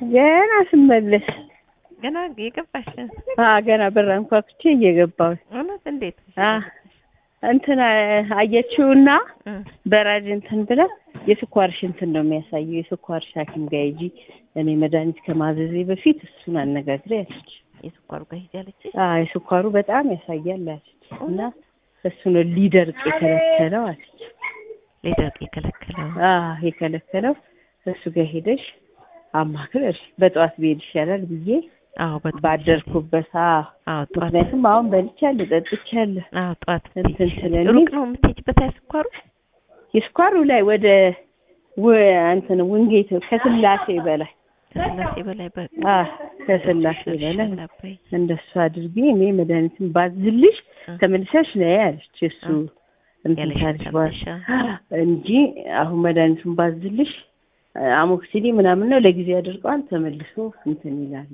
ገና ስመለስ ገና የገባሽ አ ገና በር አንኳኩቼ እየገባሁ እውነት እንዴት አ እንትን አየችውና እ በራጅ እንትን ብላ የስኳርሽ እንትን ነው የሚያሳየው የስኳርሽ ሐኪም ጋር ሂጂ እኔ መድኃኒት ከማዘዜ በፊት እሱን አነጋግሬ ያለች። የስኳሩ ጋር ሂጅ አለች። አ የስኳሩ በጣም ያሳያል አለች እና እሱ ነው ሊደርቅ የከለከለው አለች። ሊደርቅ የከለከለው አ የከለከለው እሱ ጋር ሄደሽ አማክረሽ በጠዋት ብሄድ ይሻላል ብዬ አዎ በጠዋት ባደርኩበት አ አዎ ጠዋት ምክንያቱም አሁን በልቻለሁ ጠጥቻለሁ። አዎ ጠዋት እንትን ብትሄጂ ስለሚል- ሩቅ ነው የምትሄጂበት ስኳሩ የስኳሩ ላይ ወደ ወ- እንትን ውንጌት ከስላሴ በላይ ከስላሴ በላይ በ አ ከስላሴ በላይ አባይ እንደሱ አድርጌ እኔ መድኃኒትን ባዝልሽ እ ተመልሰሽ ነይ አለች። እሱ እ እንትን ያለሽ ካልሽ በኋላ ታለሻ እንጂ አሁን መድኃኒቱን ባዝልሽ አሞክሲሊ ምናምን ነው ለጊዜ ያደርገዋል ተመልሶ እንትን ይላል።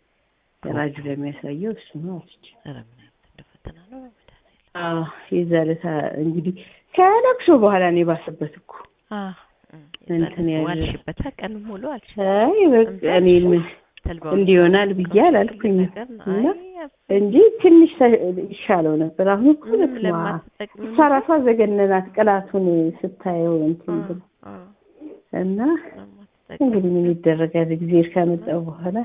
ራጁ ለሚያሳየው እሱ ነው አለች። ኧረ ምን አይነት እንደ ፈተና ነው በመድኃኒዓለም። አዎ የዛ ዕለት እንግዲህ ከለቅሶ በኋላ ነው የባሰበት እኮ አዎ እንትን ያለ- ዋልሽበት ቀን ሙሉ አልሽ አይ በቃ እኔ ምን ተልባው እንዲሆናል ብዬ አላልኩኝም ነገር ነው። እና አይ እንጂ ትንሽ ተ- ይሻለው ነበር። አሁን እኮ ምንም በስመ አብ ለማትጠቅሚ እሷ ራሷ ዘገነናት ቅላቱን ስታየው እንትን ብላ እና ለማትጠቅሚ እንግዲህ ምን ይደረጋል እግዚአብሔር ካመጣው በኋላ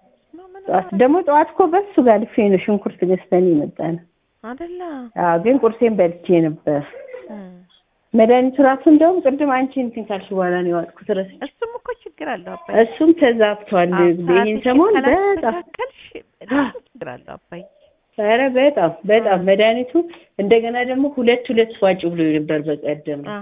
ጠዋት ደግሞ ጠዋት እኮ በሱ ጋር ልፌ ነው ሽንኩርት ገዝተን የመጣ ነው። አይደለ አዎ ግን ቁርሴን በልቼ ነበር። እ መድኃኒቱ ራሱ እንደውም ቅድም አንቺ እንትን ካልሽ በኋላ ነው የዋጥኩት ረስቼ። እሱም እኮ ችግር አለው አባይ እሱም ተዛብቷል። ይህን ሰሞን በጣም ካላስተካከልሽ ችግር አለው አባይ ኧረ በጣም በጣም መድኃኒቱ እንደገና ደግሞ ሁለት ሁለት ዋጭ ብሎ ነበር በቀደም አ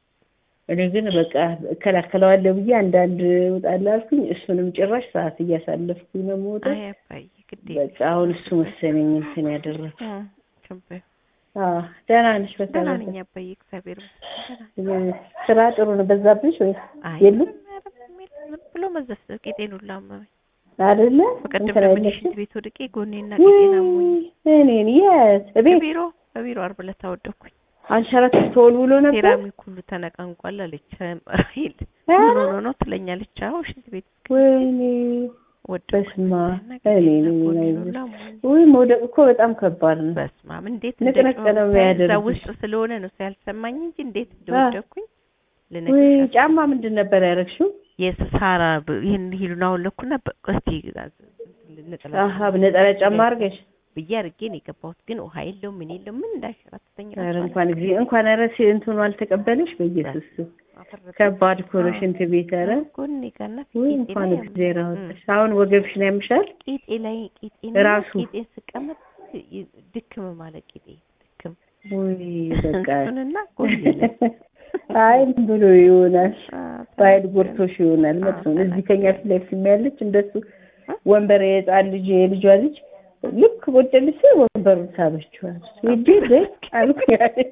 እኔ ግን በቃ እከላከለዋለሁ ብዬ አንዳንድ እወጣለሁ አልኩኝ። እሱንም ጭራሽ ሰዓት እያሳለፍኩኝ ነው የምወጣው። አይ አባይ ግዴ በቃ አሁን እሱ መሰለኝ እንትን ያደረገው። እ ችግር አዎ ደህና ነሽ? ደህና በተረፈ ነኝ አባይ እግዚአብሔር ይመስገን ደህና ነኝ። ስራ ጥሩ ነው በዛብሽ ወይስ አይ የሉም ኧረ ዝም ብሎ መዘፍ ቄጤን ሁላ አመመኝ አይደለ? በቀደም እንትን ደግሞ አይለሽም? ሽንት ቤት ወድቄ ጎኔና ቄጤን አሞኝ እኔን የት እቤት በቢሮ በቢሮ ዓርብ ዕለት አወደኩኝ አንሸራተት ተወልውሎ ነበር። ሴራሚክ ሁሉ ተነቃንቋል አለች ራሂል ኧረ ምን ሆኖ ነው ትለኛለች አዎ ሽንት ቤት ወይኔ ወደኩ በስመ አብ እና እኔ ቄጤና ነኝ ጎኔን አይዞሽ። ሁላ አሞኝ ውይ መውደቅ እኮ በጣም ከባድ ነው። በስመ አብ እንዴት ንቅንቅ እንደጮህኩ ነው እዛ የሚያደርግሽ። ውስጥ ስለሆነ ነው ያልሰማኝ እንጂ እንዴት እንደወደኩኝ ውይ ልነግርሽ ጫማ ምንድን ነበር ያደረግሽው? የሳራ ይህን ሂሉን አወለኩና እስቲ ነጠላ አሀ ነጠላ ጫማ አድርገሽ ብዬ አድርጌ ነው የገባሁት። ግን ውሃ የለው ምን የለው ምን እንዳሸራተተኝ ኧረ እንኳን ጊዜ እንኳን ኧረ ሲ- እንትኑ አልተቀበለሽ በኢየሱስ ስም። አፈረጠ ከባድ እኮ ነው ሽንት ቤት ኧረ ጎኔ ጋርና ውይ ፊቴ እንኳን ላይ እግዚአብሔር አወጣሽ። አሁን ወገብሽን ያምሻል? ቂጤ ላይ ቂጤ ራሱ? ቂጤ ስቀመጥ ይ- ድክም ማለት ቂጤ ድክም ውይ በቃ እሱንና ጎኔ ላይ አይ ምን ብሎ ይሆናል አ፣ ባይል ጎርቶሽ ይሆናል። መጥፎ ነው። እዚህ ከኛ ፊት ለፊት የሚያለች እንደሱ ወንበር የህፃን ልጅ የልጇ ልጅ ልክ ቁጭ ልስ ወንበሩን ሳበችዋል። ሂጂ ደቅ አልኩ።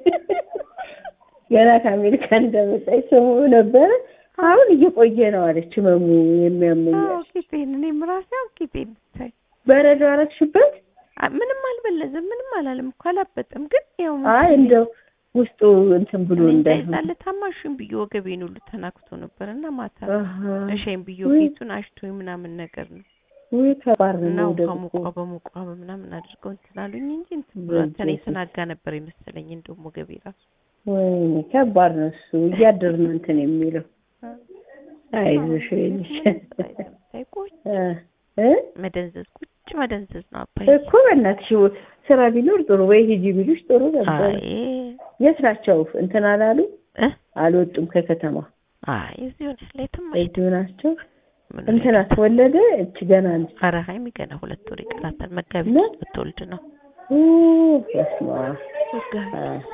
ገና ከአሜሪካ እንደመጣች ሰሙ ነበረ። አሁን እየቆየ ነው አለች ህመሙ የሚያመኛል። አዎ ቂጤን እኔም ራሴ አዎ ቂጤን ብታይ በረዶ አረግሽበት? አ፣ ምንም አልበለዘም ምንም አላለም እኮ አላበጠም። ግን ያው አይ እንደው ውስጡ እንትን ብሎ እንዳይሆን እንዳይዛለ ታማሽን ብዬ ወገቤን ሁሉ ተናክቶ ነበር እና ማታ አሃ። እሸን ብዬ ውይ። ፊቱን አሽቶኝ ምናምን ነገር ነው ውይ ከባድ እና ነው ውሃ ደግሞ ሙቋ በሙቋ በምናምን አድርገው እንትን አሉኝ እንጂ እንትን ብሏል። ተኔ በኢየሱስ። የተናጋ ነበር የመሰለኝ እንደውም ወገቤ ራሱ ወይኔ ከባድ ነው እሱ እያደር ነው እንትን የሚለው አይዞሽ ወይንሽ ቁጭ እ መደንዘዝ ቁጭ መደንዘዝ ነው አባይ እኮ በእናትሽ ስራ ቢኖር ጥሩ ወይ ሂጂ ቢሉሽ ጥሩ ነበር። አይ የት ናቸው? እንትን አላሉ እ አልወጡም ከከተማ አይ እዚሁ ነሽ ሌትም እዚሁ ናቸው። ምን እንትና ተወለደ እች ገና ነች። ኧረ ሀይሚ ገና ሁለት ወር ይቀራታል። መጋቢት ነው? ውስጥ ብትወልድ ነው ኡ በስመ አብ መጋቢት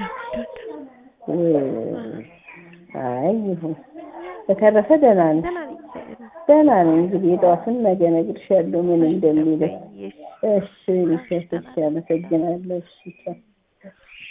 ውይ፣ አይ ይሁን። በተረፈ ደህና ነኝ ደህና ነኝ እግዚአብሔር ይመስገን። ደህና ነኝ። እንግዲህ የጠዋቱን ነገ እነግርሻለሁ ምን እንደሚለው። እሺ እሺ እሺ፣ አመሰግናለሁ። እሺ ቻው።